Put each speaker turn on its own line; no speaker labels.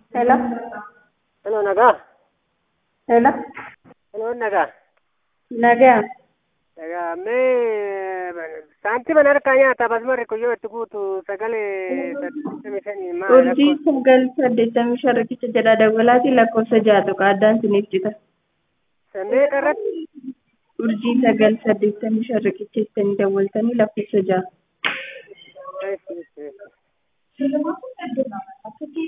Hello,
Hello, nagaa.
hello,
Hello, nagaa.
nagaa.
Nagaa, mee saantima harkaa nyaata basmarri kuyyoo itti guutu sagalee saddeettamii shanii maal
Urjii sagal saddeettamii shan riqicha jedha dawwalaati lakkoofsa jaatu addaan siniif jita.
Sannee qarratti
Urjii sagal saddeettamii shan riqicha ittanii dawwaltanii lakkoofsa jaatu.